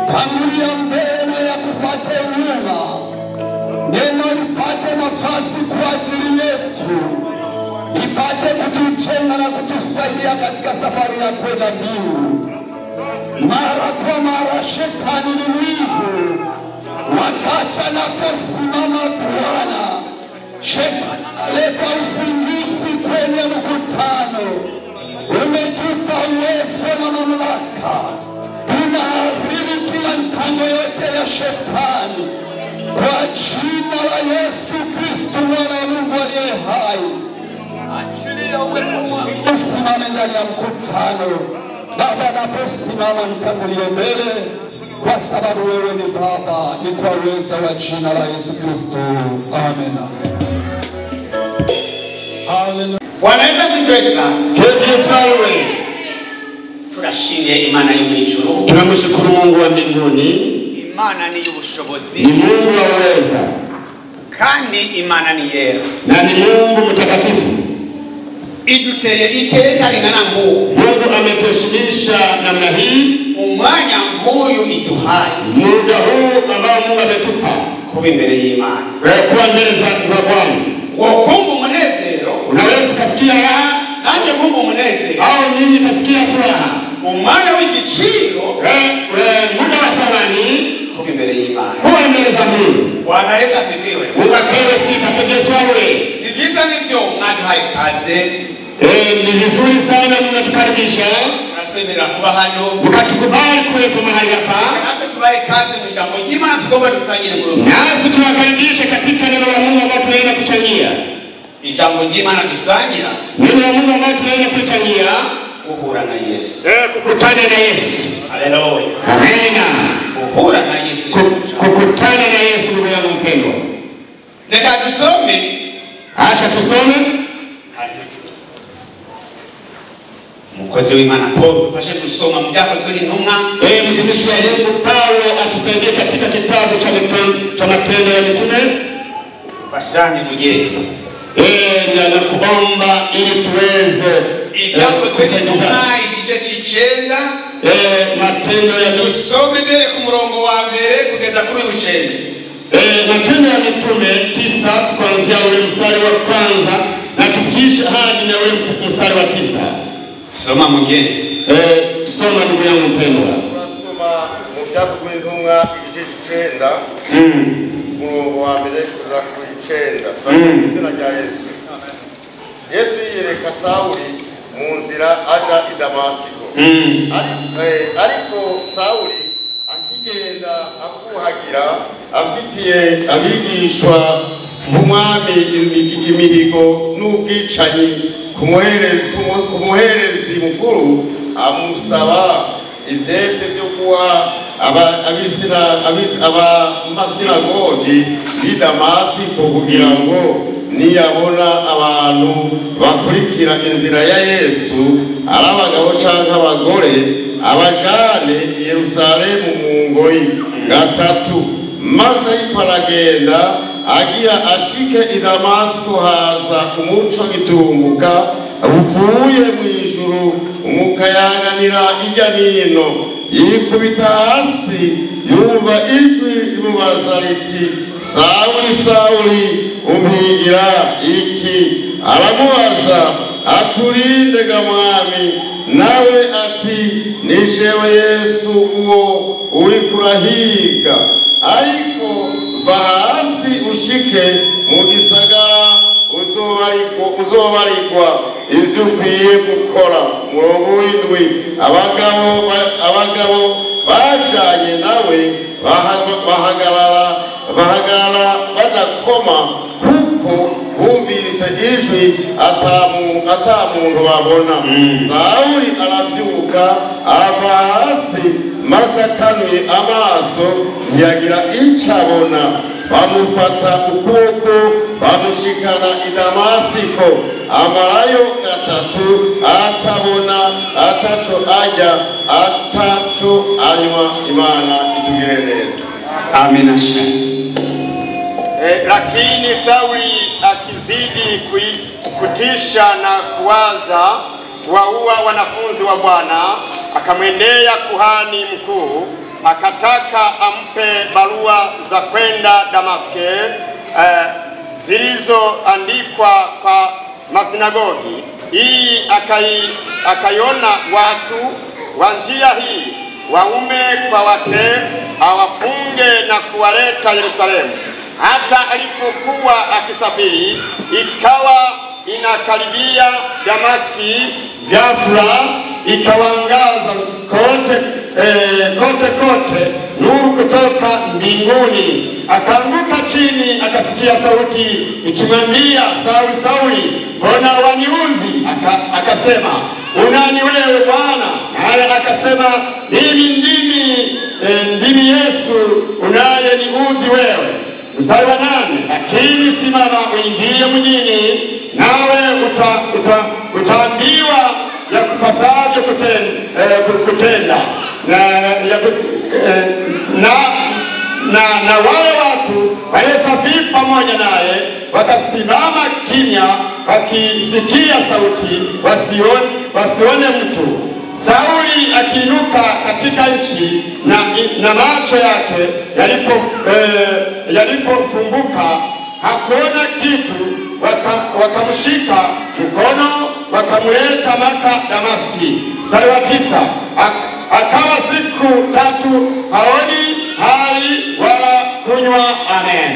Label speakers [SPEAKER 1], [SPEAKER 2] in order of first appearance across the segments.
[SPEAKER 1] tangulia mbele ya kufuata nyuma, neno lipate nafasi kwa ajili yetu, ipate kutujenga na kutusaidia katika safari ya kwenda mbingu. Mara kwa mara shetani ni mwivu, wakati anaposimama Bwana, shetani analeta usingizi kwenye mkutano. Umetupa uwezo na mamlaka, tunaharibu kila mpango yote ya shetani kwa jina la Yesu Kristo, mwana wa Mungu aliye hai. Usimame ndani ya mkutano. Baba, anaposimama nitangulie mbele, kwa sababu wewe ni Baba, ni kwa uweza wa jina la Yesu Kristo. Amen. Hallelujah.
[SPEAKER 2] Bwana Yesu asifiwe sana.
[SPEAKER 1] Keti Yesu awe.
[SPEAKER 2] Turashimiye Imana yo mu ijuru.
[SPEAKER 1] Tunamshukuru Mungu wa mbinguni,
[SPEAKER 2] Imana ni y'ubushobozi
[SPEAKER 1] ni Mungu wa uweza
[SPEAKER 2] kandi Imana ni yera.
[SPEAKER 1] na ni Mungu mtakatifu.
[SPEAKER 2] Iduteye iteka ringana nguku
[SPEAKER 1] Mungu ametuheshimisha namna hii
[SPEAKER 2] umwanya nk'uyu iduhaye
[SPEAKER 1] muda huu ambao Mungu ametupa
[SPEAKER 2] kuba imbere y'Imana.
[SPEAKER 1] eh, kuwa mbele za za Bwana.
[SPEAKER 2] Wokumva umunezero
[SPEAKER 1] Unaweza ukasikia raha
[SPEAKER 2] nanjye nkumva umunezero
[SPEAKER 1] au mimi kasikia furaha
[SPEAKER 2] umwanya w'igiciro
[SPEAKER 1] eh, eh, muda wa thamani
[SPEAKER 2] kuba imbere y'Imana.
[SPEAKER 1] kuwa mbele za Mungu.
[SPEAKER 2] Bwana Yesu asifiwe.
[SPEAKER 1] Mungu apewe sifa kwa Yesu awe.
[SPEAKER 2] Ni byiza nibyo mwaduhaye ikaze
[SPEAKER 1] Eh, ni vizuri sana mnatukaribisha
[SPEAKER 2] muratwemerera kuba hano
[SPEAKER 1] mkatukubali kuwepo mahali hapa,
[SPEAKER 2] natwe tubahe ikaze mu ijambo ry'Imana tugomba dusangire muri uyu
[SPEAKER 1] nasi tuwakaribishe katika neno la Mungu ambao tunaenda kuchangia,
[SPEAKER 2] ijambo ry'Imana dusangira
[SPEAKER 1] neno la Mungu ambao tunaenda kuchangia,
[SPEAKER 2] guhura na Yesu.
[SPEAKER 1] eh, kukutana na Yesu.
[SPEAKER 2] Haleluya.
[SPEAKER 1] Amina,
[SPEAKER 2] Guhura na Yesu. ni
[SPEAKER 1] Ku-
[SPEAKER 2] kuja.
[SPEAKER 1] kukutana na Yesu, ndugu yangu mpendwa.
[SPEAKER 2] Reka dusome
[SPEAKER 1] Acha tusome
[SPEAKER 2] umukozi w'Imana Paul dufashe gusoma mu byakozwe n'intumwa
[SPEAKER 1] Eh, mtumishi wa Mungu Paulo atusaidie katika kitabu cha Mito- cha Matendo ya Mitume
[SPEAKER 2] fashanye mugenzi
[SPEAKER 1] Eh, na nakuomba ili tuweze eh,
[SPEAKER 2] ibyakozwe n'intumwa
[SPEAKER 1] kusaidizana.
[SPEAKER 2] igice cy'icenda
[SPEAKER 1] Eh, Matendo ya Mitume
[SPEAKER 2] dusome duhere ku murongo wa mbere kugeza kuri w'icenda
[SPEAKER 1] eh, Matendo ya Mitume tisa kuanzia ule mstari wa kwanza na tufikishe hadi na ule mstari wa tisa.
[SPEAKER 2] soma mugenzi
[SPEAKER 1] Eh, soma ndugu yangu mpendwa.
[SPEAKER 3] turasoma mu byakozwe n'intumwa igice cy'icenda umurongo wa mbere kugeza ku icenda turasoma mu izina rya yesu yesu yiyereka sawuli mu nzira aja i damasiko Ari- eh, ariko sawuli akigenda afuhagira afitiye abigishwa b'umwami imi- imihigo n'ubwicanyi ku muhere- ku mu- ku muherezi mukuru amusaba ivyete vyo kuwa aba- abisira- abis- abamasinagogi b'i damasiko kugira ngo niyabona abantu bakurikira inzira ya yesu ari abagabo canke abagore abajane i yerusalemu mu ngoyi gatatu maze ariko aragenda agira ashike i damasiko haza umuco gitumbuka uvuye mu ijuru umukayanganira ijya n'ino yikubita hasi yumva ijwi rimubaza riti sawuli sawuli umpigira iki aramubaza aturinde ga mwami nawe ati ni jewe yesu uwo uri kurahiga ariko va hasi ushike mu gisagara uzobarikwa uzobarikwa ibyo ukwiye gukora murongo w'indwi abagabo ba- abagabo bacanye nawe bahaga- bahagarara bahagarara badakoma kuko bumvise ijwi atamu- ata muntu babona sawuli arabyuka ava hasi maze akanuye amaso ntiyagira icyo abona bamufata ukuboko bamushikana i damasiko amarayo gatatu atabona ataco arya ataco anywa imana itugire neza
[SPEAKER 2] amina shani
[SPEAKER 4] Eh, lakini Sauli akizidi kui- kutisha na kuwaza kuwaua wanafunzi wa Bwana, akamwendea kuhani mkuu akataka ampe barua za kwenda Damaske eh, zilizoandikwa kwa masinagogi ili akai, akaiona watu wa njia hii waume kwa wake awafunge na kuwaleta Yerusalemu. Hata alipokuwa akisafiri, ikawa inakaribia Damaski, ghafula ikawangaza kote eh, kote kote nuru kutoka mbinguni. Akaanguka chini, akasikia sauti ikimwambia, Sauli, Sauli, mbona waniudhi? Aka, akasema unani wewe Bwana? Naye akasema mimi ndimi eh, ndimi Yesu unayeniudhi wewe. Mstari wa nane, lakini simama uingie mjini, nawe uta, uta, utaambiwa ya kupasavyo kutenda, eh, kutenda na, ya, ku- eh, na, na, na wale watu waliosafiri pamoja naye wakasimama kimya, wakisikia sauti, wasione, wasione mtu. Sauli akiinuka katika nchi na, na macho yake yalipo eh, yalipofumbuka hakuona kitu, waka- wakamshika mkono wakamleta mpaka Damaski. Mstari wa tisa, ak- akawa siku tatu haoni hali wala kunywa. Amen.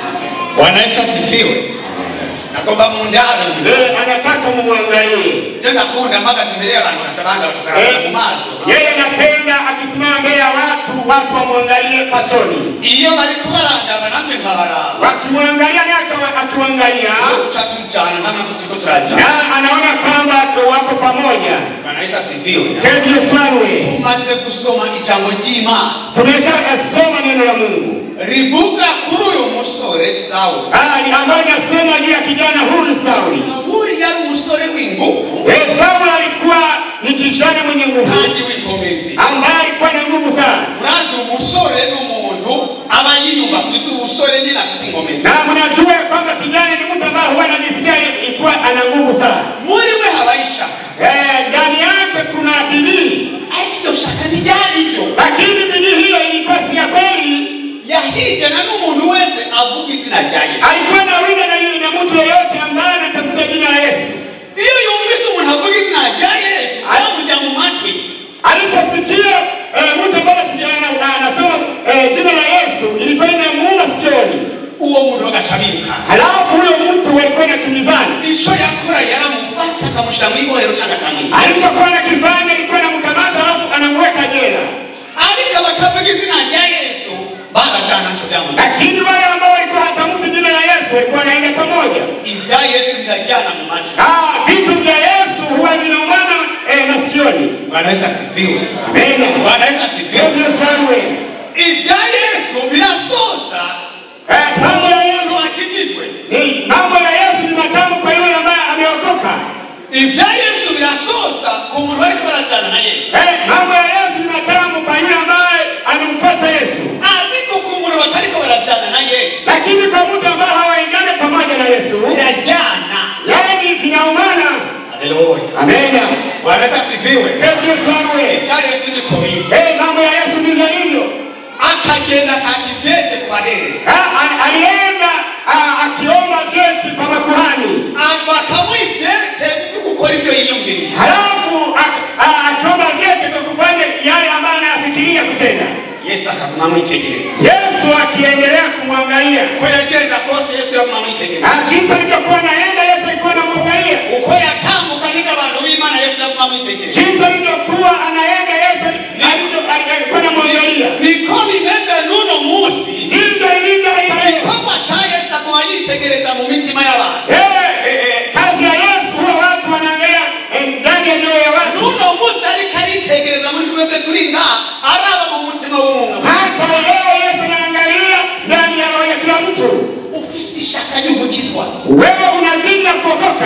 [SPEAKER 2] Bwana Yesu asifiwe. Nakomba mundara
[SPEAKER 4] Eh, anataka mumwangalie
[SPEAKER 2] tena kunda mpaka tembelea abantu basabanga batukarabana mu maso
[SPEAKER 4] yeye, anapenda akisimama mbele ya watu, watu wamwangalie pachoni,
[SPEAKER 2] iyo bari kubarangaba natwe nkabaraba
[SPEAKER 4] wakimwangalia naye akawa- akiwaangalia
[SPEAKER 2] guca tujana nkamwe turiko turajana
[SPEAKER 4] na anaona kwamba wako pamoja.
[SPEAKER 2] Bwana Yesu asifiwe.
[SPEAKER 4] Keti Yesu awe
[SPEAKER 2] tumaze gusoma ijambo ry'Imana
[SPEAKER 4] tumeshasoma neno la Mungu
[SPEAKER 2] rivuga kuri uyu musore Sawuli.
[SPEAKER 4] Ah, ni ambayo inasema juu ya kijana huyu Sauli.
[SPEAKER 2] Sawuli yari umusore w'ingufu
[SPEAKER 4] Eh, Sauli alikuwa ni kijana mwenye nguvu
[SPEAKER 2] kandi w'inkomezi
[SPEAKER 4] ambaye alikuwa na nguvu sana,
[SPEAKER 2] urazi umusore n'umuntu aba yiyumva afise ubusore nyine afise inkomezi
[SPEAKER 4] na mnajua kwamba kijana ni mtu ambaye huwa anajisikia ilikuwa ana nguvu sana.
[SPEAKER 2] muri we habaho ishaka
[SPEAKER 4] Eh, ndani yake kuna bidii,
[SPEAKER 2] ariko iryo shaka ntiryari ryo
[SPEAKER 4] lakini bidii hiyo ilikuwa si ya kweli.
[SPEAKER 2] yahigana n'umuntu wese avuga izina rya Yesu
[SPEAKER 4] Alikuwa na wina na yule na mtu yeyote ambaye anatafuta jina la Yesu.
[SPEAKER 2] iyo yumvise umuntu avuga izina rya Yesu yamujya mu matwi
[SPEAKER 4] Aliposikia eh, mtu ambaye si- ana- anasema eh, jina la Yesu ilikuwa inamuuma sikioni.
[SPEAKER 2] uwo muntu agaca biruka
[SPEAKER 4] Halafu huyo mtu walikuwa na kimbizana,
[SPEAKER 2] icyo yakora yaramufata akamushyira mu ibohero cyangwa akamwica
[SPEAKER 4] alichokuwa anakifanya ilikuwa anamkamata, halafu anamuweka jela.
[SPEAKER 2] ariko abatavuga izina rya Yesu barajyana nicyo byamugira
[SPEAKER 4] Lakini wale ambao walikuwa hatamki jina la Yesu walikuwa wanaenda pamoja.
[SPEAKER 2] ibya Yesu birajyana mu matwi
[SPEAKER 4] Ah, vitu vya Yesu huwa vinaumana eh, masikioni.
[SPEAKER 2] Bwana Yesu asifiwe
[SPEAKER 4] Amen.
[SPEAKER 2] Bwana Yesu asifiwe
[SPEAKER 4] Yesu awe.
[SPEAKER 2] ibya Yesu birasoza
[SPEAKER 4] Eh, mambo ya Yesu
[SPEAKER 2] umuntu akijijwe
[SPEAKER 4] ni mambo ya Yesu ni matamu kwa yule ambaye ameokoka.
[SPEAKER 2] ibya Yesu birasoza ku muntu bariko barajyana na Yesu
[SPEAKER 4] Eh, mambo ya Yesu ni matamu kwa yule ambaye anamfuata Yesu.
[SPEAKER 2] ariko ku muntu batariko barajyana na Yesu
[SPEAKER 4] Lakini kwa mtu ambaye hawaendani pamoja na Yesu,
[SPEAKER 2] birajyana
[SPEAKER 4] yaani vinaumana.
[SPEAKER 2] haleluya
[SPEAKER 4] Amen.
[SPEAKER 2] Bwana Yesu asifiwe
[SPEAKER 4] Yesu awe.
[SPEAKER 2] ibya Yesu ni komini
[SPEAKER 4] Eh, mambo ya Yesu ndivyo hivyo.
[SPEAKER 2] akagenda akakivyete kwa hereza
[SPEAKER 4] Ah, ali- alienda ah, akiomba vyeti kwa makuhani,
[SPEAKER 2] bakamwivyete byo gukora ibyo yiyumviriye
[SPEAKER 4] halafu ak- ah, akiomba vyeti kwa kufanya yale ambayo anayafikiria kutenda.
[SPEAKER 2] Yesu akaguma amwitegereza
[SPEAKER 4] Yesu akiendelea kumwangalia
[SPEAKER 2] uko yagenda kose Yesu yaguma amwitegereza
[SPEAKER 4] Ah, jinsi alivyokuwa anaenda, Yesu alikuwa anamwangalia.
[SPEAKER 2] uko yatambuka higa abantu b'Imana Yesu yaguma amwitegereza
[SPEAKER 4] Jinsi alivyokuwa anaenda, Yesu alivyo- alikuwa anamwangalia.
[SPEAKER 2] niko bimeze n'uno munsi
[SPEAKER 4] Ndivyo ilivyo hii leo.
[SPEAKER 2] igikorwa ca Yesu aguma yitegereza mu mitima y'abantu
[SPEAKER 4] Eh, eh, eh, kazi ya Yesu huwa watu wanaangalia eh, ndani ya mioyo ya watu.
[SPEAKER 2] n'uno munsi ariko aritegereza muri twebwe turi ngaha araba mu mutima w'umuntu
[SPEAKER 4] Hata leo Yesu anaangalia ndani ya roho ya kila mtu.
[SPEAKER 2] ufise ishaka ryo gukizwa
[SPEAKER 4] Wewe una bidii ya kuokoka.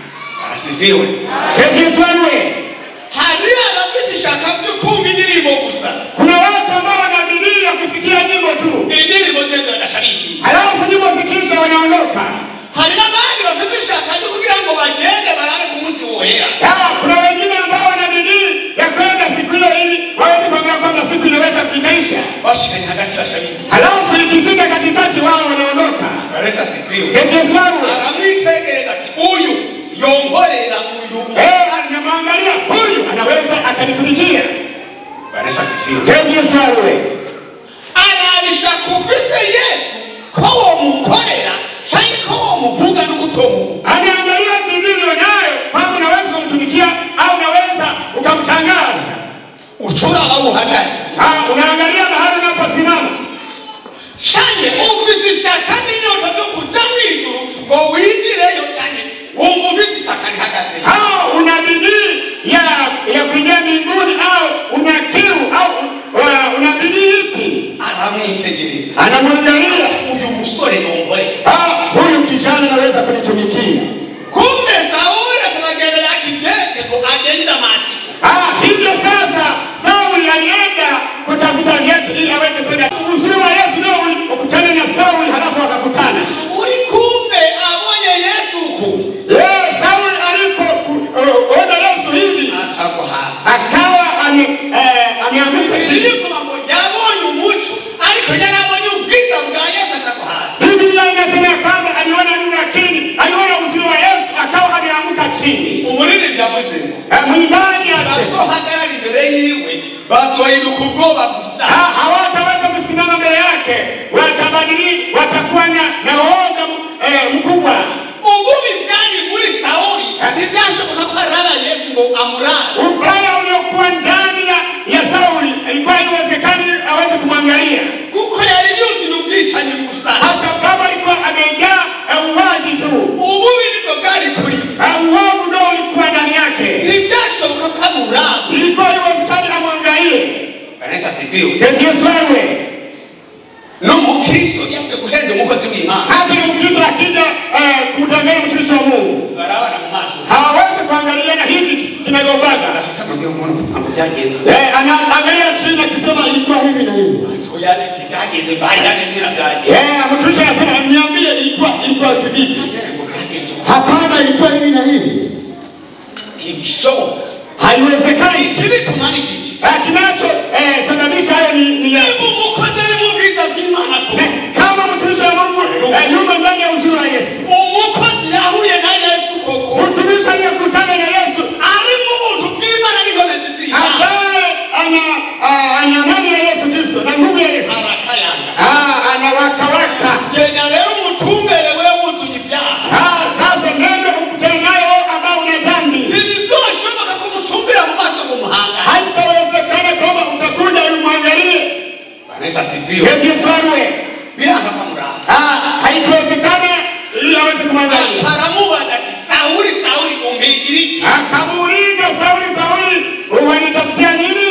[SPEAKER 2] asifiwe
[SPEAKER 4] Yesu awe.
[SPEAKER 2] hari abafise ishaka ryo kumva indirimbo gusa
[SPEAKER 4] Kuna watu ambao wana bidii ya kusikia nyimbo tu,
[SPEAKER 2] indirimbo ngendo bagashabiki
[SPEAKER 4] halafu nyimbo zikiisha wanaondoka.
[SPEAKER 2] hari n'abandi bafise ishaka ryo kugira ngo bagende barabe ku munsi wohera
[SPEAKER 4] Ah, kuna wengine ambao wana bidii ya kwenda siku hiyo ili waweze kuambia kwamba siku inaweza ikaisha.
[SPEAKER 2] katikati bashabiki
[SPEAKER 4] halafu ikifika katikati wao wanaondoka.
[SPEAKER 2] baresa sifiwe
[SPEAKER 4] Yesu wangu
[SPEAKER 2] aramwitegereza ati uyu yongorera uyu
[SPEAKER 4] eh, anamwangalia huyu anaweza akanitumikia.
[SPEAKER 2] baresa sifiwe
[SPEAKER 4] Yesu wangu
[SPEAKER 2] arabisha kufise yesu ko womukorera canke ko womuvuga n'ukutomuvuga
[SPEAKER 4] anaangalia bidii ulionayo kwamba unaweza kumtumikia au unaweza ukamtangaza.
[SPEAKER 2] ucura aho uhagaze
[SPEAKER 4] Ah, unaangalia mahali unaposimama.
[SPEAKER 2] canke ufise ishaka n'inyota vyo kuja mw'ijuru ngo winjireyo canke wumva ufise ishaka rihagaze
[SPEAKER 4] au una bidii ya ya kuingia mbinguni au una kiu au uh, una bidii ipi?
[SPEAKER 2] aramwitegereza
[SPEAKER 4] Anamwangalia
[SPEAKER 2] uyu musore yongorera
[SPEAKER 4] ah, huyu kijana anaweza kunitumikia.
[SPEAKER 2] kumbe sauli acaragenda yakidete ngo agende damasiko
[SPEAKER 4] Ah, hivyo sasa Sauli alienda kutafuta viatu ili aweze kwenda. Uzuri wa Yesu leo ukutane na Sauli halafu wakakutana.
[SPEAKER 2] uri kumbe abonye yesu ku
[SPEAKER 4] Eh, Sauli alipoona Yesu hivi
[SPEAKER 2] acagwa hasi
[SPEAKER 4] akawa ame eh, ameanguka chini.
[SPEAKER 2] Biblia ngo yabonye umuco ariko yarabonye ubwiza bwa yesu acagwa hasi
[SPEAKER 4] Biblia inasema ya kwamba aliona nuru lakini aliona uzuri wa Yesu akawa ameanguka chini.
[SPEAKER 2] umuriri byavuze ngo
[SPEAKER 4] Eh, Mwimbaji asema
[SPEAKER 2] bazohagarara imbere yiwe bazohinduka ubwoba gusa
[SPEAKER 4] Ah, hawataweza kusimama mbele yake, watabadili, watakuwa na na uoga eh, mkubwa.
[SPEAKER 2] ububi bwari muri sawuli ntibyashoboka ko arara yesu ngo amurare
[SPEAKER 4] Ubaya uliokuwa ndani ya, ya Sauli ilikuwa haiwezekani aweze kumwangalia,
[SPEAKER 2] kuko yari yuzuye ubwicanyi gusa
[SPEAKER 4] kwa sababu alikuwa amejaa eh, uwaji tu.
[SPEAKER 2] ububi nibwo bwari kuri
[SPEAKER 4] Eh, Uovu ndio ulikuwa ndani yake,
[SPEAKER 2] ntibyashoboka ko amurare
[SPEAKER 4] ilikuwa haiwezekani amwangalie.
[SPEAKER 2] kanisa sifiwe
[SPEAKER 4] Yesu wewe
[SPEAKER 2] n'umukristo yaje guhenda umukozi w'imana
[SPEAKER 4] hata ni Mkristo akija eh, kumtangaza mtumishi wa Mungu
[SPEAKER 2] barabana mu maso
[SPEAKER 4] hawawezi kuangaliana hivi kinagombaga.
[SPEAKER 2] atamubwira umuntu kugira byagenze
[SPEAKER 4] Eh, anaangalia chini akisema ilikuwa hivi na hivi.
[SPEAKER 2] oya byagenze bari yagenze byagenze
[SPEAKER 4] Eh, mtumishi anasema niambie ilikuwa ilikuwa kivipi?
[SPEAKER 2] ngo byagenze uko
[SPEAKER 4] Hapana, ilikuwa hivi na hivi.
[SPEAKER 2] ntibishoboka
[SPEAKER 4] Haiwezekani.
[SPEAKER 2] ikibituma ni iki
[SPEAKER 4] Eh, kinacho eh, sababisha hayo ni, ni ya
[SPEAKER 2] niba umukozi ari mu bwiza bw'imana tu
[SPEAKER 4] eh, kama mtumishi wa Mungu eh, yuko ndani ya uzuri wa Yesu.
[SPEAKER 2] umukozi yahuye na yesu koko
[SPEAKER 4] Mtumishi aliyekutana na Yesu
[SPEAKER 2] ari mu buntu bw'imana n'inkomezi z'imana
[SPEAKER 4] ambaye ana ah, ana amani ya Yesu Kristo na nguvu ya Yesu.
[SPEAKER 2] arakayanga
[SPEAKER 4] Ah, anawakawaka.
[SPEAKER 2] genda rero umutumbere we wuzuye ibyaha
[SPEAKER 4] Ah, sasa nenda ukutane naye wewe ambao una dhambi.
[SPEAKER 2] ntibizoshoboka ko umutumbira mu maso ngo umuhanga
[SPEAKER 4] Haitawezekana kwamba utakuja umwangalie
[SPEAKER 2] vanessa sifiwe
[SPEAKER 4] Yesu wewe.
[SPEAKER 2] biranga kamuranga
[SPEAKER 4] Ah, haitawezekana ili aweze kumwangalia.
[SPEAKER 2] aramubaza ati sawuli sawuli umpigira iki
[SPEAKER 4] Akamuuliza Sauli, Sauli, unanitafutia nini?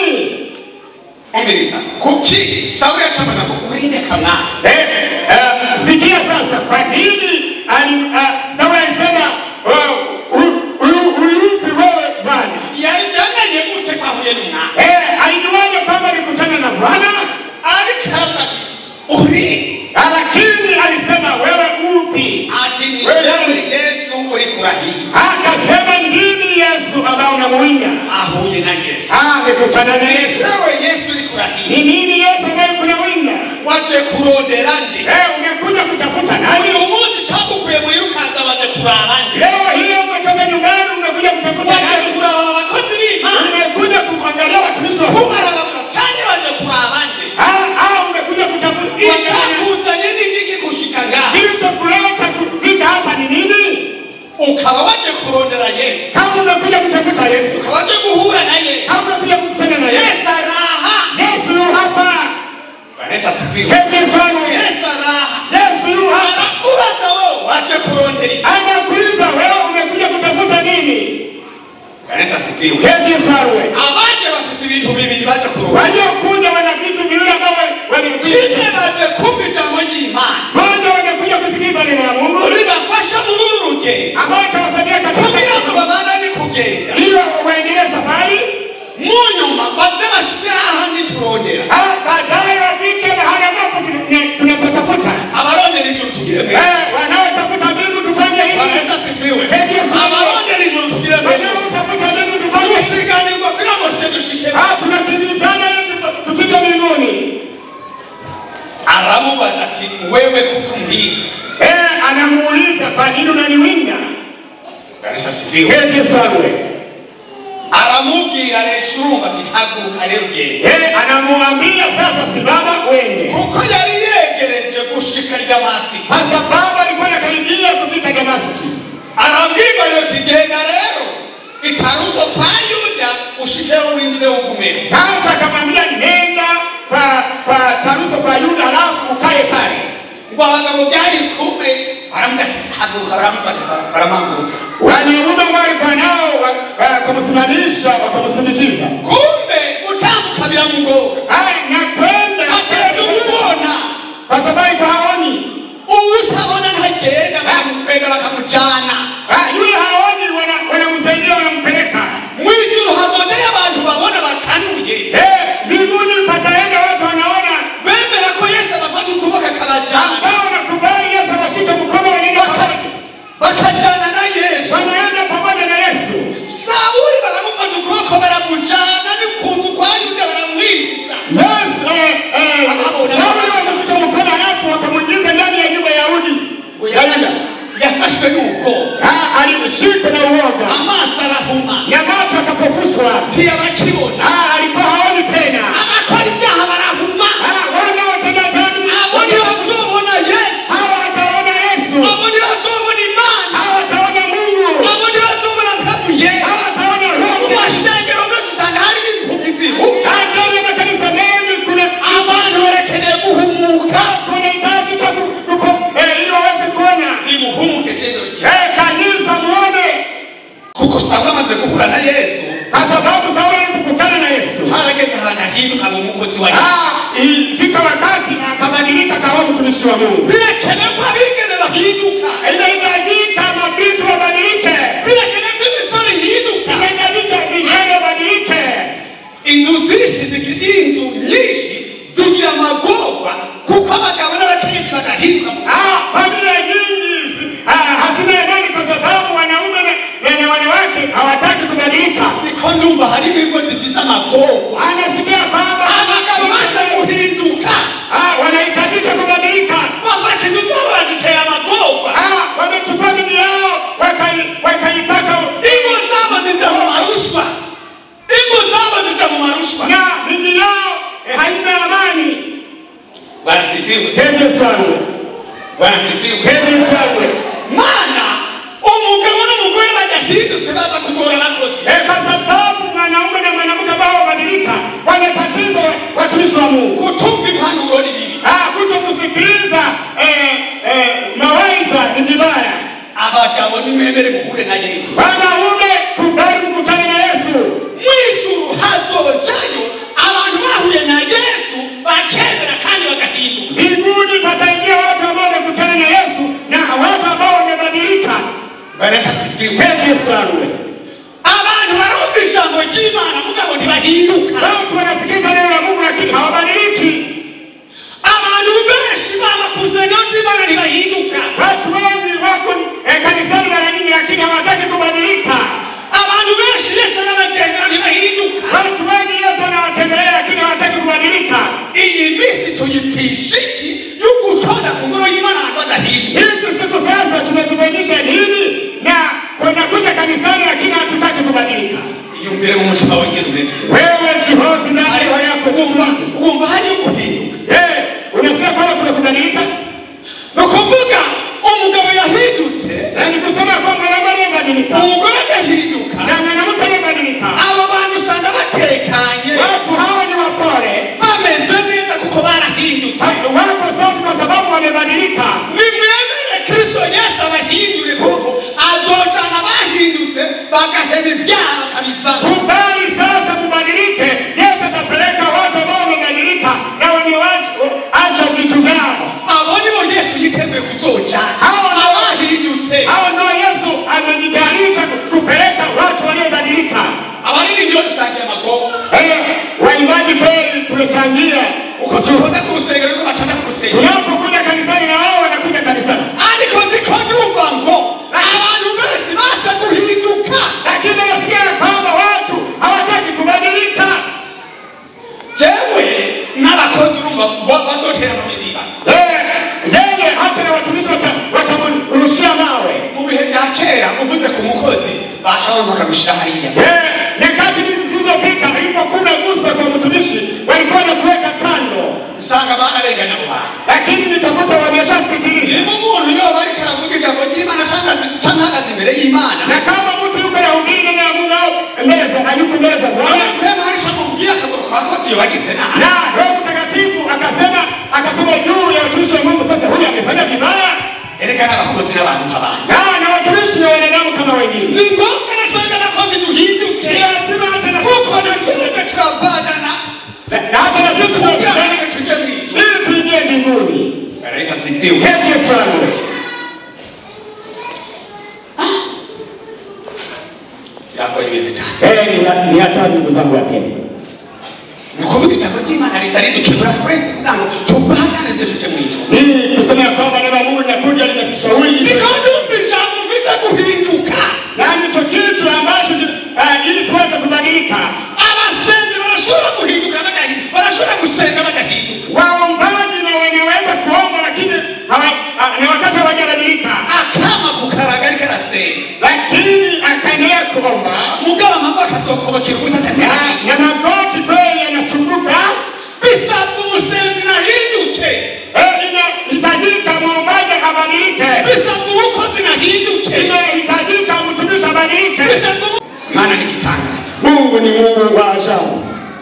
[SPEAKER 2] umviriza kuki sawuli yashakaga ngo urinde kamwana
[SPEAKER 4] Eh, eh, sikia sasa, kwa nini ali ah, Sauli alisema oh, u- u- uyupi wewe Bwana?
[SPEAKER 2] yari yamenye gute ko ahuye n'umwana
[SPEAKER 4] Eh, alijuaje kwamba alikutana na Bwana?
[SPEAKER 2] ariko aravuga ati uri
[SPEAKER 4] Ah, Lakini alisema wewe upi?
[SPEAKER 2] ati ni wewe yesu uri kurahiye
[SPEAKER 4] Akasema ndimi Yesu ambao unamuinga.
[SPEAKER 2] ahuye na yesu
[SPEAKER 4] Ah, amekutana na Yesu.
[SPEAKER 2] wewe yesu uri kurahiye
[SPEAKER 4] Ni nini Yesu ambaye kunawinga?
[SPEAKER 2] waje kurondera nde
[SPEAKER 4] Eh, umekuja kutafuta nani?
[SPEAKER 2] uyu munsi cagukuye muri rukanza baje kuraba nde
[SPEAKER 4] Leo hiyo umetoka nyumbani umekuja kutafuta
[SPEAKER 2] waje
[SPEAKER 4] nani?
[SPEAKER 2] kuraba abakozi b'imana
[SPEAKER 4] Umekuja kuangalia watumishi wa Mungu.
[SPEAKER 2] kubarabaza canke baje kuraba nde
[SPEAKER 4] Ah, ah, umekuja kutafuta kuangalia.
[SPEAKER 2] icakuzanye n'igiki gushika ngaha
[SPEAKER 4] Kilichokuleta kufika hapa ni nini?
[SPEAKER 2] ukaba waje kurondera yesu
[SPEAKER 4] Kama umekuja kutafuta Yesu,
[SPEAKER 2] ukaba waje guhura na yesu
[SPEAKER 4] kama umekuja kukutana na Yesu,
[SPEAKER 2] yesu araha
[SPEAKER 4] Yesu yu hapa.
[SPEAKER 2] vanessa sifiwe
[SPEAKER 4] Yesu wangu.
[SPEAKER 2] yesu araha
[SPEAKER 4] Yesu yu hapa.
[SPEAKER 2] arakubaza wewe waje kurondera iki
[SPEAKER 4] Anakuuliza wewe umekuja kutafuta nini?
[SPEAKER 2] vanessa sifiwe
[SPEAKER 4] Yesu wangu.
[SPEAKER 2] abaje bafise ibintu bibiri baje kurondera
[SPEAKER 4] Waliokuja wana vitu viwili ambavyo walikuja.
[SPEAKER 2] kimwe baje kumva ijambo ry'imana
[SPEAKER 4] Moja wamekuja kusikiliza neno la Mungu
[SPEAKER 2] ribafasha muri uru rugendo
[SPEAKER 4] ambao itawasaidia
[SPEAKER 2] kugira ngo
[SPEAKER 4] katika
[SPEAKER 2] babandanye kugenda
[SPEAKER 4] ili waendelee safari,
[SPEAKER 2] mu nyuma baze bashike hahandi turondera
[SPEAKER 4] ah, baadaye wafike mahali ambapo tuna- tunapotafuta.
[SPEAKER 2] abarondera ijuru tugire mbere
[SPEAKER 4] Eh, wanaotafuta mbingu tufanye hivi,
[SPEAKER 2] vanessa sifiwe
[SPEAKER 4] Yesu.
[SPEAKER 2] abarondera ijuru tugire mbere
[SPEAKER 4] wanaotafuta mbingu tufanye hivi.
[SPEAKER 2] gusiganirwa kugira ngo shike unanipiga
[SPEAKER 4] Eh, anamuuliza kwa nini unaniwinda?
[SPEAKER 2] kanisa sifiwe
[SPEAKER 4] Heri Yesu awe.
[SPEAKER 2] aramubwira reshurumba ati haguruka rero ugende
[SPEAKER 4] Eh, anamwambia sasa simama uende.
[SPEAKER 2] kuko yari yegereje gushika i damasiko
[SPEAKER 4] Kwa sababu alikuwa anakaribia kufika Damaski.
[SPEAKER 2] arambwirwa rero ati genda rero itaruso kwa yuda ushikeho winjire ugumeho
[SPEAKER 4] Sasa akamwambia nenda kwa kwa Taruso kwa Yuda alafu ukae pale.
[SPEAKER 2] ngo abagabo byari kumwe baramubwira ati haguruka baramufata bara- baramwambutsa
[SPEAKER 4] Wanaume walikuwa nao wa- wa- kumsimamisha wakamsindikiza.
[SPEAKER 2] kumbe gutambuka biramugora
[SPEAKER 4] Ai, na kwenda
[SPEAKER 2] agenda umubona
[SPEAKER 4] kwa sababu iko haoni.
[SPEAKER 2] uwutabona ntagenda baramukwega bakamujyana
[SPEAKER 4] Ah, yule haoni wana- wanamsaidia wanampeleka.
[SPEAKER 2] mwijuru hazongeye abantu babona bakanuye
[SPEAKER 4] Eh, mbinguni pataenda watu wanaona
[SPEAKER 2] bemera ko yesu abafata ukuboko akabajyana
[SPEAKER 4] ambao wanakubali Yesu awashike mkono wanaenda pamoja.
[SPEAKER 2] bakajyana na yesu
[SPEAKER 4] Wanaenda pamoja na Yesu.
[SPEAKER 2] sawuli baramufata ukuboko baramujyana n'ukuntu kwa yuda baramwinjiza
[SPEAKER 4] Yesu eh eh
[SPEAKER 2] Wakamuona.
[SPEAKER 4] Sauli wakashika mkono alafu wakamuingiza ndani ya nyumba ya Yahudi. Ya Yuda.
[SPEAKER 2] yafashwe n'ubwoba
[SPEAKER 4] Ah, alishikwa na uoga.
[SPEAKER 2] amaso arahuma
[SPEAKER 4] Na macho akapofushwa.
[SPEAKER 2] ntiyabakibona
[SPEAKER 4] Ah, alikuwa haoni tena.
[SPEAKER 2] abakora ibyaha barahuma
[SPEAKER 4] Ah, wanaotenda dhambi.
[SPEAKER 2] abo ntibazobona yesu
[SPEAKER 4] Hawa wataona Yesu.
[SPEAKER 2] abo ntibazobona imana
[SPEAKER 4] Hawa wataona Mungu.
[SPEAKER 2] abo ntibazobona mpabuye
[SPEAKER 4] Hawa wataona
[SPEAKER 2] mu
[SPEAKER 4] Roho.
[SPEAKER 2] mashengero menshi usanga hari impumyi zihuma
[SPEAKER 4] Ah, ndani ya makanisa mengi kuna
[SPEAKER 2] abantu barakeneye guhumuka
[SPEAKER 4] watu wanahitaji kwa ku- kupo- eh, ili waweze kuona.
[SPEAKER 2] nimuhumuke shengero ryawe
[SPEAKER 4] Eh, kanisa muone.
[SPEAKER 2] kuko sawuli amaze guhura na yesu
[SPEAKER 4] Kwa sababu Sauli alipokutana na Yesu.
[SPEAKER 2] harageze ahantu ahinduka mu mukozi wa yesu
[SPEAKER 4] Ah, ifika wakati akabadilika akawa mtumishi wa Mungu.
[SPEAKER 2] birakenewe ko abigeme bahinduka
[SPEAKER 4] Inahitajika mabinti wabadilike.
[SPEAKER 2] birakenewe ko imisoro ihinduka
[SPEAKER 4] Inahitajika vijana wabadilike.
[SPEAKER 2] inzu zinshi zigira inzu nyinshi zigira amagorwa kuko abagabo n'abakenyezi badahinduka mu
[SPEAKER 4] Ah, familia nyingi zi- ah, hazina imani kwa sababu wanaume na- na- na wanawake hawataki kubadilika.
[SPEAKER 2] niko ndumva hari ibigo zifite amagorwa
[SPEAKER 4] Anasikia kwamba
[SPEAKER 2] abagabo baje guhinduka
[SPEAKER 4] ah, wanahitajika kubadilika.
[SPEAKER 2] bafata imigoro bazitera amagorwa
[SPEAKER 4] Ah, wamechukua miji yao wakai- wakaipaka
[SPEAKER 2] ingo zabo zija mu marushwa ingo zabo zija mu marushwa
[SPEAKER 4] na miji yao eh, haina amani.
[SPEAKER 2] barasifiwe
[SPEAKER 4] Heri Yesu awe.
[SPEAKER 2] barasifiwe
[SPEAKER 4] Heri Yesu awe.
[SPEAKER 2] mana umugabo n'umugore badahindutse baza kugora abakozi
[SPEAKER 4] Eh, kwa sababu mwanaume na mwanamke ambao wabadilika wanatatiza watumishi wa Mungu.
[SPEAKER 2] kutumva impanuro ni bibi
[SPEAKER 4] Ah, kuto kusikiliza eh, eh, mawaidha ni vibaya.
[SPEAKER 2] abagabo nimwemere muhure na yesu
[SPEAKER 4] Wanaume kubali kukutana na Yesu.
[SPEAKER 2] mwijuru hazojayo abantu bahuye na yesu bakemera kandi bagahinduka
[SPEAKER 4] Mbinguni pataingia watu ambao wamekutana na Yesu na watu ambao wamebadilika.
[SPEAKER 2] barasasifiwe
[SPEAKER 4] Heri Yesu awe.
[SPEAKER 2] abantu barumva ijambo ry'imana mugabo ntibahinduka
[SPEAKER 4] Watu wanasikiliza neno la Mungu lakini hawabadiliki.
[SPEAKER 2] abantu benshi baba ku nsengero z'imana ntibahinduka
[SPEAKER 4] Watu wengi wako eh, kanisani mara nyingi lakini hawataki kubadilika.
[SPEAKER 2] abantu benshi yesu arabagendera ntibahinduka
[SPEAKER 4] Watu wengi Yesu anawatembelea lakini hawataki kubadilika.
[SPEAKER 2] iyi minsi tuyipfisha iki yo gutonda ku ngoro y'imana abantu badahinduka
[SPEAKER 4] Hizi siku sasa tunazifanyisha nini na kunakuja kanisani lakini hatutaki kubadilika.
[SPEAKER 2] iyumvire mu mutima wengine umeze
[SPEAKER 4] Wewe jihozi ndani ya roho yako
[SPEAKER 2] wumva wumva hariyo guhinduka
[SPEAKER 4] Eh, unasikia kwamba kuna kubadilika?
[SPEAKER 2] ni ukuvuga umugabo yahindutse
[SPEAKER 4] Na ni kusema kwamba mwanaume aliyebadilika
[SPEAKER 2] umugore agahinduka
[SPEAKER 4] na mwanamke aliyebadilika,
[SPEAKER 2] abo bantu usanga batekanye
[SPEAKER 4] watu hawa ni wapole,
[SPEAKER 2] bameze neza kuko barahindutse
[SPEAKER 4] wako safi kwa sababu wamebadilika.
[SPEAKER 2] nimwemere kristo yesu abahindure kuko azojana bahindutse bagaheba ibyaha bakabivamo
[SPEAKER 4] Kubali sasa kubadilike. Yesu atapeleka watu ambao wamebadilika na wameacha vitu vyao.
[SPEAKER 2] abo nibo yesu yiteguye kuzojana
[SPEAKER 4] Hao ndio-
[SPEAKER 2] abahindutse
[SPEAKER 4] Hao ndio Yesu amejitayarisha kupeleka watu waliobadilika.
[SPEAKER 2] abaririmbiro dusangiye amagogo
[SPEAKER 4] Eh, waimbaji kweli tumechangia
[SPEAKER 2] uko tutonda ku rusengero ariko batonda ku rusengero
[SPEAKER 4] tunapokuja kanisani na wao wanakuja kanisani,
[SPEAKER 2] ariko ndiko ndumva ngo abantu benshi basa guhinduka
[SPEAKER 4] lakini nasikia ya kwamba watu hawataki kubadilika.
[SPEAKER 2] jewe n'abakozi urumva bo- bazotera mu midiba
[SPEAKER 4] Eh, yeye hata na watu
[SPEAKER 2] bashabanza bakarushira hariya
[SPEAKER 4] Eh, nyakati hizi zilizopita ilipokuwa gusa kwa mtumishi walikuwa na kuweka kando,
[SPEAKER 2] usanga bararenganya abo bantu
[SPEAKER 4] lakini nikakuta wameshapitiliza.
[SPEAKER 2] niba umuntu yoba ariko aravuga ijambo ry'imana cyangwa cyangwa ahagaze imbere y'imana
[SPEAKER 4] Na kama mtu yuko na hubiri neno la Mungu au mbele za hayuko mbele za Bwana,
[SPEAKER 2] none kwema harisha mubwiye akaguru kwa koti iyo bagize nabi
[SPEAKER 4] na Roho Mtakatifu akasema akasema juu ya watumishi wa Mungu, sasa huyu amefanya vibaya,
[SPEAKER 2] erekana abakozi n'abantu nk'abandi
[SPEAKER 4] na na watumishi ni wanadamu kama wengine.
[SPEAKER 2] ni ngombwa na twebwe abakozi duhinduke
[SPEAKER 4] Lazima hata na
[SPEAKER 2] kuko na twebwe tukabadana
[SPEAKER 4] na na hata na sisi
[SPEAKER 2] kugira
[SPEAKER 4] tunapendana
[SPEAKER 2] ngo tujye mu ijuru
[SPEAKER 4] ili tuingie mbinguni.
[SPEAKER 2] rais asifiwe
[SPEAKER 4] Hebu Yesu wangu.
[SPEAKER 2] yakoye ibintu cyane
[SPEAKER 4] Eh, ni- ni hatari ndugu zangu wapendwa.
[SPEAKER 2] ni ukuvuga ijambo ry'imana ritari dukebura twese kugira ngo tubadane ibyo tujye mu ijuru
[SPEAKER 4] Hii kusema ya kwamba neno la Mungu linakuja linatushauri
[SPEAKER 2] niko ndumva ijambo mvize guhinduka
[SPEAKER 4] na ndicho kitu ambacho uh, ili tuweze kubadilika.
[SPEAKER 2] abasenzi barashobora guhinduka bagahinduka barashobora gusenga bagahinduka
[SPEAKER 4] Waombaji na wanaweza kuomba lakini hawa- ah, ni wakati hawajabadilika,
[SPEAKER 2] akama kukaraga ariko arasenga
[SPEAKER 4] lakini akaendelea kuomba
[SPEAKER 2] mugabo amaboko akatokobokera ubusa
[SPEAKER 4] na,
[SPEAKER 2] atataye
[SPEAKER 4] na magoti kweli yanachunguka.
[SPEAKER 2] bisabwa umusenzi nahinduke
[SPEAKER 4] Eh, Inahitajika mwombaji abadilike,
[SPEAKER 2] bisabwa umukozi nahinduke
[SPEAKER 4] inahitajika mtumishi abadilike.
[SPEAKER 2] bisabwa umu- imana ni igitangaza
[SPEAKER 4] Mungu ni Mungu wa ajabu.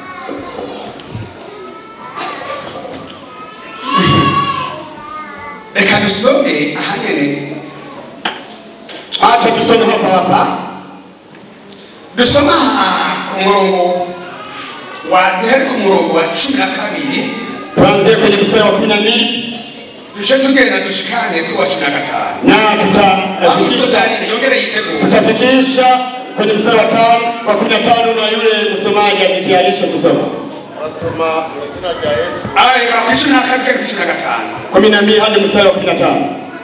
[SPEAKER 2] reka dusome ahanyene
[SPEAKER 4] Acha tusome hapa hapa
[SPEAKER 2] dusoma aha ku murongo wa duhere ku murongo wa cumi na kabiri
[SPEAKER 4] tuanzie kwenye mstari wa kumi na mbili
[SPEAKER 2] duce tugenda dushikane kuri wa cumi na gatanu
[SPEAKER 4] na tuta
[SPEAKER 2] amusodari yongere yitegura
[SPEAKER 4] tutafikisha kwenye mstari wa tano wa kumi na tano na yule msomaji ajitayarishe kusoma
[SPEAKER 3] turasoma mu izina rya yesu
[SPEAKER 2] arareka ku cumi na kabiri ku cumi na gatanu
[SPEAKER 4] kumi na mbili hadi mstari wa kumi na tano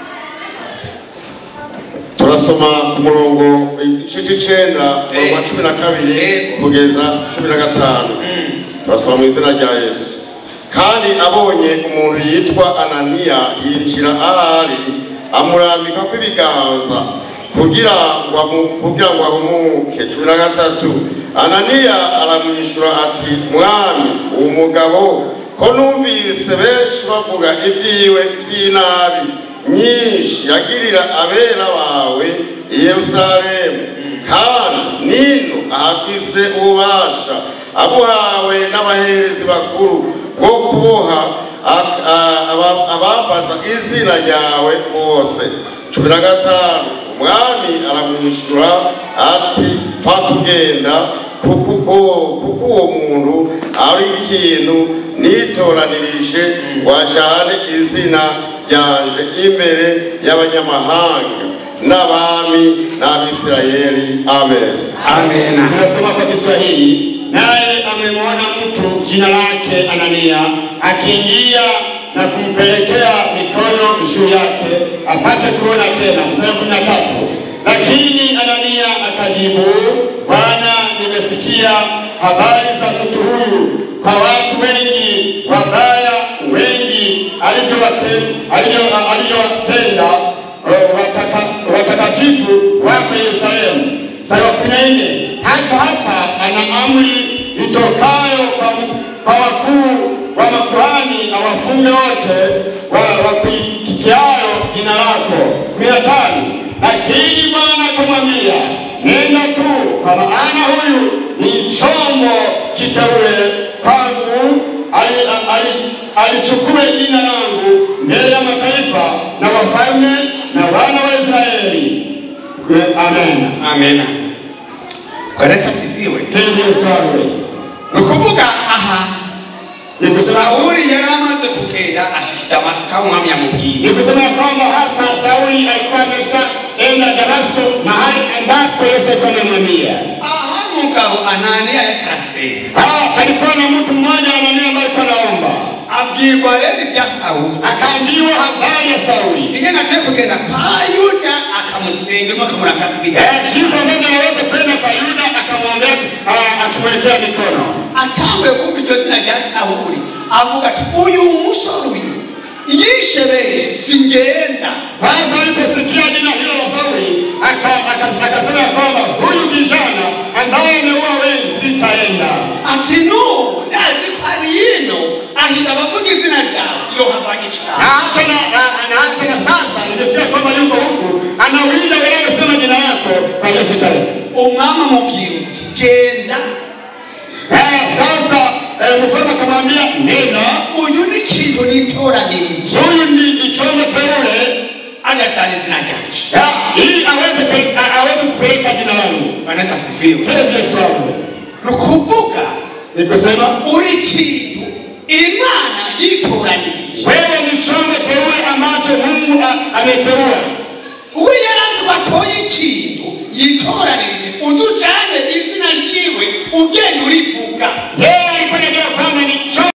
[SPEAKER 3] turasoma ku murongo igice cy'icyenda umurongo wa cumi na kabiri
[SPEAKER 2] Eh.
[SPEAKER 3] kugeza cumi na gatanu turasoma mu izina rya yesu kandi abonye umuntu yitwa ananiya yinjira ahari amurambikaho ibiganza kugira ngo amu- kugira ngo ahumuke cumi na gatatu ananiya aramwishyura ati mwami uwo mugabo ko numvise benshi bavuga ibyiwe by'inabi nyinshi yagirira abera bawe i yerusalemu kandi nino ahafise ububasha abuhawe n'abaherezi bakuru bwo kuboha a- a- aba- abambaza izina ryawe bose cumi na gatanu umwami aramwishyura ati pfa kugenda kuko uko- kuko uwo muntu ari ikintu nitoranirije wajyane izina ryanje imbere y'abanyamahanga n'abami n'abisirayeli amen
[SPEAKER 2] amena
[SPEAKER 4] tunasoma kwa Kiswahili. Naye amemwona mtu jina lake Anania akiingia na kumpelekea mikono juu yake apate kuona tena. Mstari wa kumi na tatu. Lakini Anania akajibu, Bwana, nimesikia habari za mtu huyu kwa watu wengi wabaya wengi alivyowate- alivyo- alivyowatenda eh, wataka- watakatifu wako Yerusalemu. Mstari wa kumi na nne hata hapa ana amri itokayo kwa, kwa wakuu wa makuhani awafunge wote wa- wakuitikiayo jina lako. kumi na tano lakini Bwana akamwambia nenda tu, kwa maana huyu ni chombo kiteule kwangu, ali- ali- alichukue jina langu mbele ya mataifa na wafalme na wana wa Israeli. Amen.
[SPEAKER 2] amena kweresa asifiwe
[SPEAKER 4] Hili Yesu awe.
[SPEAKER 2] ni ukuvuga aha
[SPEAKER 4] Ni kusema-
[SPEAKER 2] sawuli yari amaze kugenda ashika damasiko aho umwami yamubwiye
[SPEAKER 4] ni kusema kwamba hapa Sauli alikuwa ameshaenda Damasko, mahali ambapo Yesu alikuwa amemwambia.
[SPEAKER 2] aha umugabo ananiya yariko arasenga
[SPEAKER 4] Ah, alikuwa na mtu mmoja Anania ambaye alikuwa anaomba,
[SPEAKER 2] abwirwa rero ibya sawuli
[SPEAKER 4] akaambiwa habari ya Sauli,
[SPEAKER 2] ingene agiye kugenda kwa yuda akamusenga urimo akamurambika
[SPEAKER 4] Eh,
[SPEAKER 2] ibiganza
[SPEAKER 4] jinsi ambavyo anaweza kwenda kwa Yuda akamwombea, ah, akimwekea mikono.
[SPEAKER 2] atanguye kumva iryo zina rya sawuli avuga ati uyu musore uyu yishe benshi singenda
[SPEAKER 4] Sasa aliposikia jina hilo la Sauli, aka- aka- akasema ya kwamba huyu kijana ambaye ameua wengi sitaenda
[SPEAKER 2] ati nubu ndazi ko ari yino ahita abavuga izina ryawe iyo havanye
[SPEAKER 4] na
[SPEAKER 2] cyane
[SPEAKER 4] hata na, na, na hata na sasa nimesikia kwamba yuko huku anawinda wewe sema jina lako kwa hiyo sitaenda
[SPEAKER 2] umwami amubwira uti genda
[SPEAKER 4] Eh, sasa eh, mfalme akamwambia nena
[SPEAKER 2] uyu ni ikintu nitoranirije
[SPEAKER 4] huyu ni ichombo teule
[SPEAKER 2] agatana izina ryanje
[SPEAKER 4] ya, ili aweze pe- a- aweze kupeleka jina langu
[SPEAKER 2] vanessa asifiwe
[SPEAKER 4] Praise Yesu wangu.
[SPEAKER 2] ni ukuvuga
[SPEAKER 4] ni kusema
[SPEAKER 2] uri ikintu imana yitoranirije
[SPEAKER 4] wewe ni chombo teule ambacho mungu a- ameteua
[SPEAKER 2] uwo yaranze ko atoye ikintu yitoranirije uzi ujane izina ryiwe ugenda urivuga
[SPEAKER 4] yeye alikuwa anajua